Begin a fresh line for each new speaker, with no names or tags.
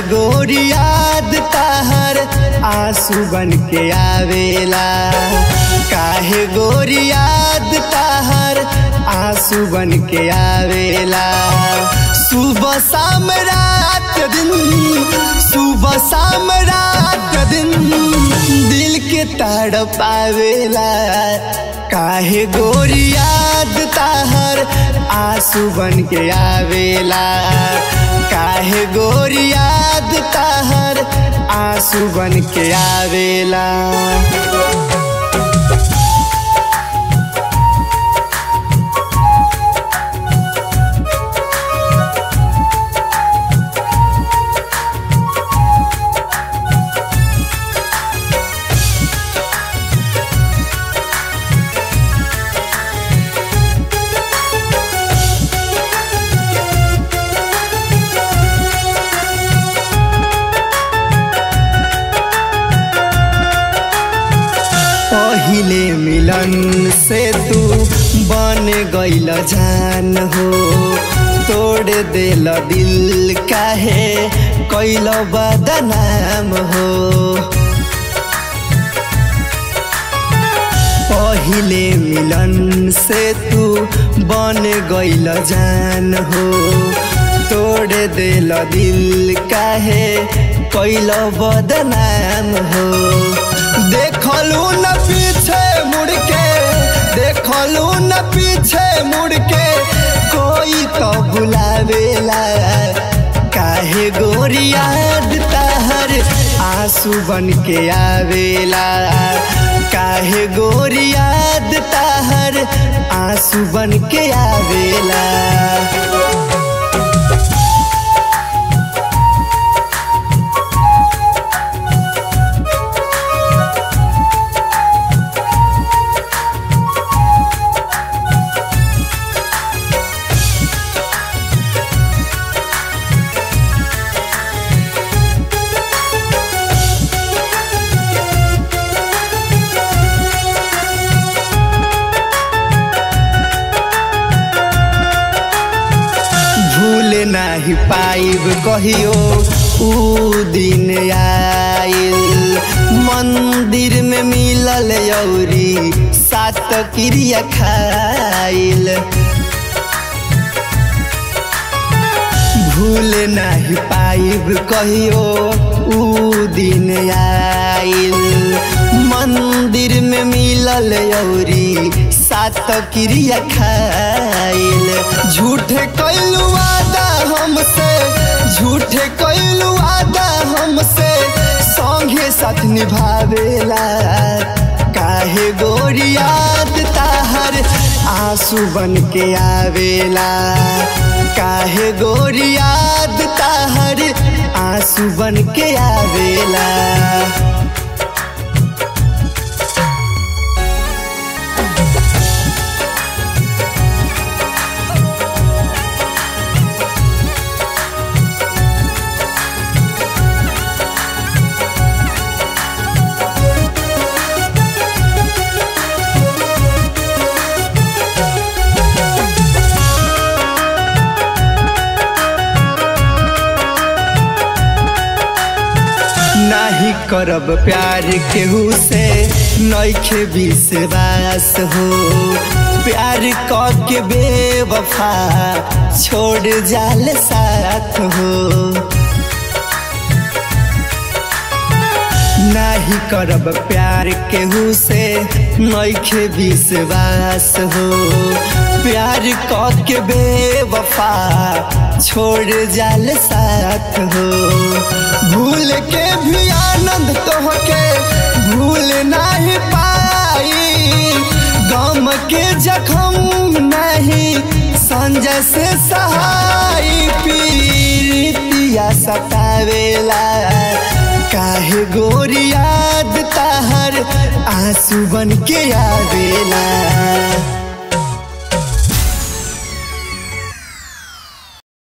गोरी याद ताहर आंसू बन के आवेला काहे गोरी याद ताहर आंसू बन के आवेला सुबह शाम रात दिन सुबह शाम रात दिन दिल के ताड़ पावेला काहे गोरी याद ताहर आंसू बन के आवेला काहे गोरी याद ताहर आंसू बन के आवेला पहिले मिलन से तू बन गईल जान हो तोड़ दिल दिल काहे कैल बदनाम हो पहिले मिलन से तू बन गईल जान हो तोड़ दिल दिल काहे कैल बदनाम हो देखलू न पीछे मुड़ के देखलू न पीछे मुड़ के कोई तो बुलावेला काहे गोरी याद ताहर आंसू बन के आवेला काहे गोरी याद ताहर आंसू बन के आवेला भूल नाही पाइब कहियो ऊ दिन आइल मंदिर में मिलल यौरी सात क्रिया खाइल भूल नाही पाइब कहियो ऊ दिन आइल मंदिर में मिलल यौरी सात क्रिया खाइल झूठे कैलू वादा हमसे झूठे कैलू वादा हमसे संगे साथ निभावेला काहे गोरी याद ताहर आंसू बन के आवेला काहे गोरी याद ताहर आंसू बन के आवेला नाही करब प्यार केहू से नैखे विश्वास हो प्यार क के बेवफा छोड़ जाल साथ हो नाही करब प्यार केहू से नैखे विश्वास हो प्यार क के बेवफा छोड़ जाल साथ हो भूल के भी आनंद तोहके भूल नहीं पाई गम के जखम नहीं संजय से सहाय पीरितिया सतावेला काहे गोरी याद ताहर आंसू बन के आवेला